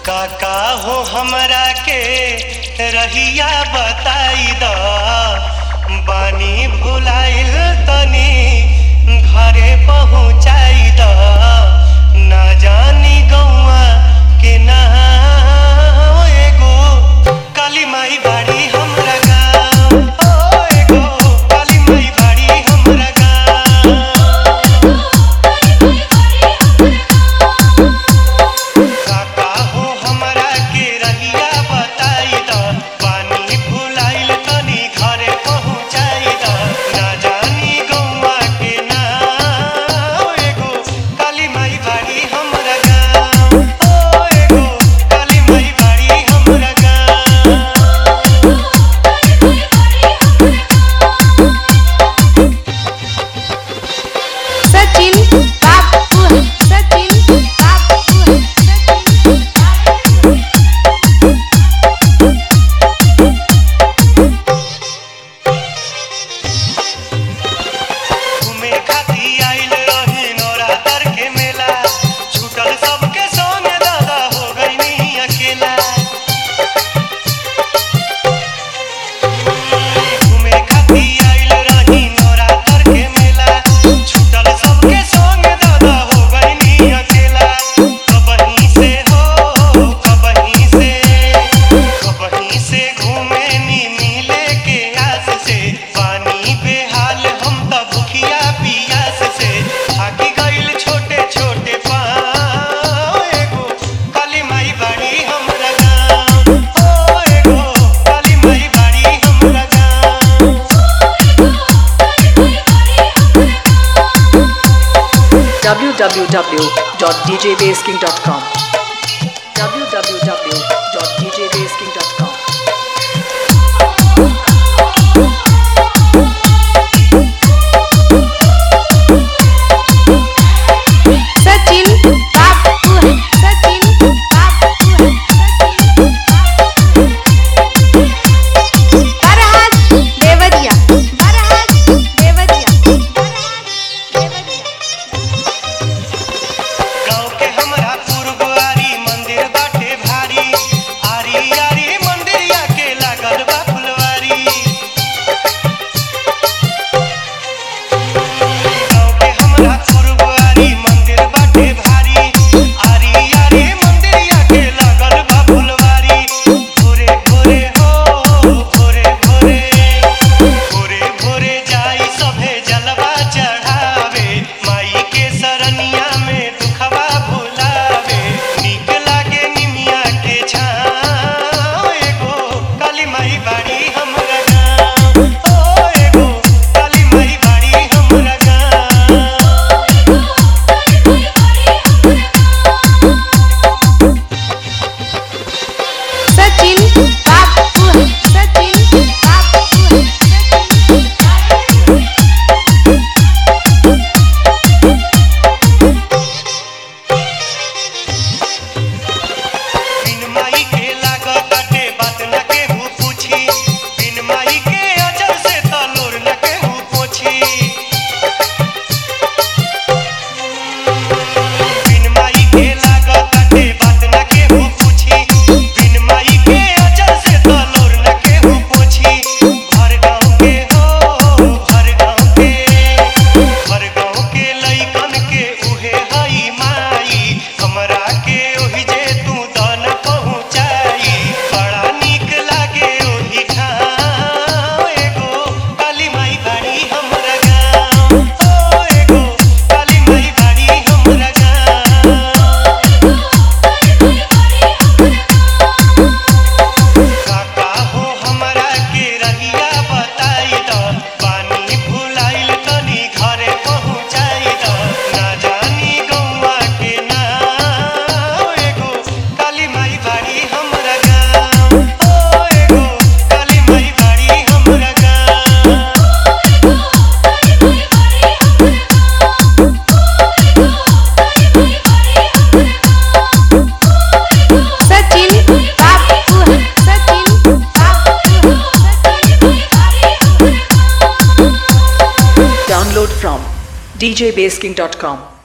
काका हो हमरा के रहिया बताई द बानी भुलाइल तनी घरे पहुँचाई द ना जानी गौआ के ना एगो काली माई बाड़ी हमरा गाँव ओ एगो काली माई बाड़ी हमरा गाँव काका हो हमरा के रहिया बताई द पानी भुलाइल तनी घरे पहुँचाई द ना जानी गौआ के ना एगो काली माई बाड़ी हमरा गाँव ओ एगो काली माई बाड़ी हमरा गाँव सचिन बापू है सचिन बापू है सचिन बापू है घूमे खाती आइल रही नवरात्र के मेला छूटल सबके संगे दादा हो गईनी अकेला घूमे खाती आइल रही नवरात्र के मेला छूटल सबके संगे दादा हो गईनी अकेला कबहीं से हो कबहीं से कबहीं से घूमे नी मिले के आस से पानी बेहाल हम त भूखिया पियास से थाकी गइल छोटे छोटे पाँव एगो काली माई बाड़ी हमरा गाँव ओ एगो काली माई बाड़ी हमरा गाँव www.djbasking.com www.djbasking.com सचिन बापू है सचिन बापू है सचिन बापू है बरहाट देवरिया बरहाट देवरिया बरहाट देवरिया गाँव के हमरा पूर्वारी मंदिर बाटे भारी आरी आरी मंदिरिया के लागल बा फुलवारी गाँव के हमरा पूर्वारी मंदिर बाटे भारी आरी आरी मंदिरिया के लागल बा फुलवारी भोरे भोरे हो भोरे भोरे भोरे भोरे जाई सभे जलवा चढ़ावे माई के सरनिया में दुखवा भुलावे नीक लागे निमिया के छाँव एगो काली माई बाड़ी हमरा गाँव ओ एगो काली माई बाड़ी हमरा गाँव सचिन बापू है सचिन बापू है सचिन बापू है बिन माई के लागत बाटे बात न केहू पूछी बिन माई के अजर से तलोर न केहू पोछी बिन माई के लागत बाटे बात न केहू पूछी बिन माई के अजर से तलोर न केहू पोछी हर गाँव के हो हर गाँव के हर गाँव के लइकन के उहे हई माई हमरा के ओहि जे तू दन पहुँचाई बड़ा नीक लागे ओहि ठाम एगो काली माई बाड़ी हमरा गाँव ओ एगो काली माई बाड़ी हमरा गाँव काका हो हमरा के रहिया बताई द पानी भुलाइल तनी घरे पहुँचाई द ना जानी गौआ के ना एगो काली माई बाड़ी हमरा गाँव ओ एगो काली माई बाड़ी हमरा गाँव सचिन बापू है सचिन बापू है सचिन बापू है Download from djbasking.com